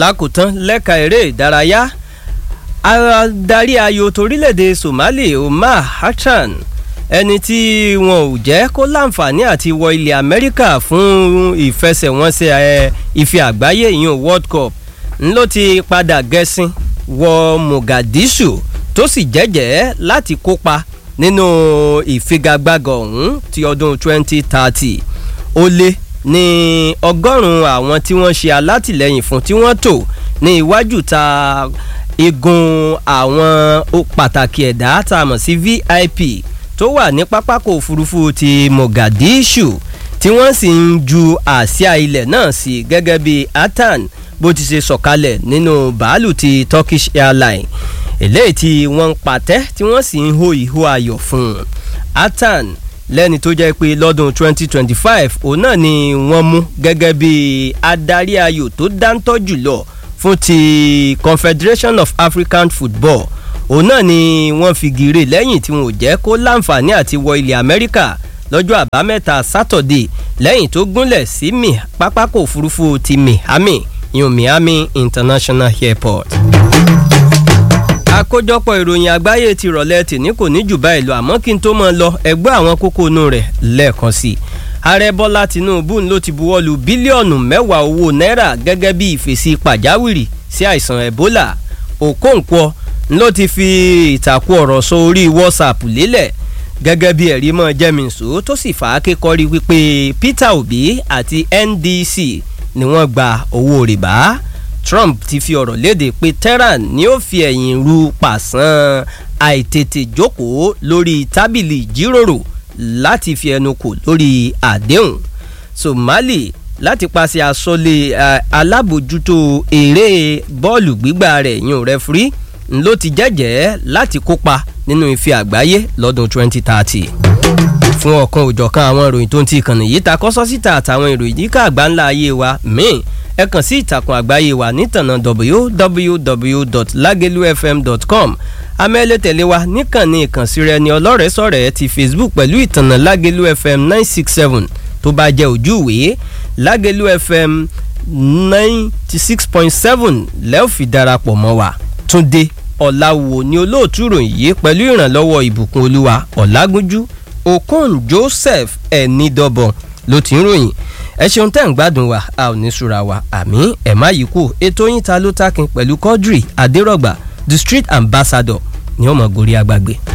lákòótán lẹ́ka eré ìdárayá adarí ayò torílẹ̀-èdè Somali Omar Hassan ẹni tí wọn ò jẹ́ kó láǹfààní àti wọ ilẹ̀ Amẹ́ríkà fún ìfẹsẹ̀wọnsẹ̀ ife àgbáyé ìyún World Cup ńlọ ti padà gẹ̀ẹ́sìn wọ Mogadishu tó sì jẹ́jẹ́ láti kópa nínú ìfigagbága ọ̀hún ti ọdún 2030 ó lé ní ọgọ́rùn-ún àwọn tí wọ́n ṣe alátìlẹ́yìn fún tí wọ́n tò ní iwájú ta igun àwọn pàtàkì ẹ̀dá tá a mọ̀ sí VIP tó wà ní pápákọ̀ òfurufú ti Mogadishu tí wọ́n sì ń ju àsíá ilẹ̀ náà sí gẹ́gẹ́ bí atan bó ti ṣe sọ̀kalẹ̀ nínú bàálù ti Turkish Airlines eléyìí tí wọ́n ń patẹ́ tí wọ́n sì ń hó ìhó ayọ̀ fún un atan lẹ́ni tó jẹ́ pé lọ́dún 2025 òun náà ni wọ́n mú gẹ́gẹ́ bí adarí ayò tó dáńtọ́ jùlọ fún ti Confederation of African Football òun náà ni wọ́n fi gírè lẹ́yìn tí wọn ò jẹ́ kó láǹfààní àti wọ ilẹ̀ Amẹ́ríkà lọ́jọ́ àbámẹ́ta sátọ̀dé lẹ́yìn tó gúnlẹ̀ sí mi pápákọ̀ òfurufú ti Miami yun Miami International Airport àkójọpọ̀ ìròyìn àgbáyé ti rọ̀lẹ́ tìní kò ní jù báyìí lọ àmọ́ kí n tó máa lọ ẹgbẹ́ àwọn kókó inú rẹ̀ lẹ́ẹ̀kan sí i ààrẹ bọ́lá tìǹbù ló ti buwọ́lu bílíọ̀nù mẹ́wàá owó náírà gẹ́gẹ́ bí ìfèsì pàjáwìrì sí àìsàn ebola òkóǹkwọ ló ti fi ìtàkùn ọ̀rọ̀ sọ orí whatsapp lélẹ̀ gẹ́gẹ́ bí ẹ̀rí mọ́ jẹ́mìísù tó sì fà á kékọ́rí wípé peter obi àti ndc ni wọ́n gba owó rìbá Trump ti fi ọ̀rọ̀ léde pé Tehran ni ó fi ẹ̀yìn ru pàṣán àìtètè jókòó lórí tábìlì ìjíròrò láti fi ẹnu kò lórí àdéhùn Somali láti paṣẹ àsọlé alábòjútó eré bọ́ọ̀lù gbígbà rẹ̀ yún rẹfúrí ló ti jẹ́jẹ́ láti kópa nínú ife àgbáyé lọ́dún 2030 fún ọ̀kan òjọ̀kan àwọn ìròyìn tó ń ti ìkànnì yìí ta kọ́sọ́ síta àtàwọn ìròyìn yìí ká àgbáńlá ayé wa míì ẹ kàn sí ìtàkùn àgbáyé wa nítànà www.lagelufm.com amẹ́lẹ́ tẹ̀lé wa níkànnì ìkànsíra ẹni ọlọ́rẹ̀ẹ́sọ̀rẹ́ ti Facebook pẹ̀lú ìtànà Lagelu FM nine six seven tó bá jẹ́ ojú ìwé Lagelu FM ninety six point seven lẹ́ẹ̀ fi darapọ̀ mọ́ wa Túndé Ọ̀làwò ni olóòtú ìròyìn yìí pẹ̀lú ìrànlọ́wọ́ ìbùkún olúwa Ọ̀làgúnjú Okon Joseph ẹ̀ẹ́nìdọ́bọ̀n ló ti ń ròyìn ẹ ṣeun tẹ́ ń gbádùn wa a ò ní sùra wa àmì ẹ̀ má yìí kú ètò yín ta ló takin pẹ̀lú Quadri Adérọ̀gbà the street ambassador ni ó mọ̀ gorí agbágbé.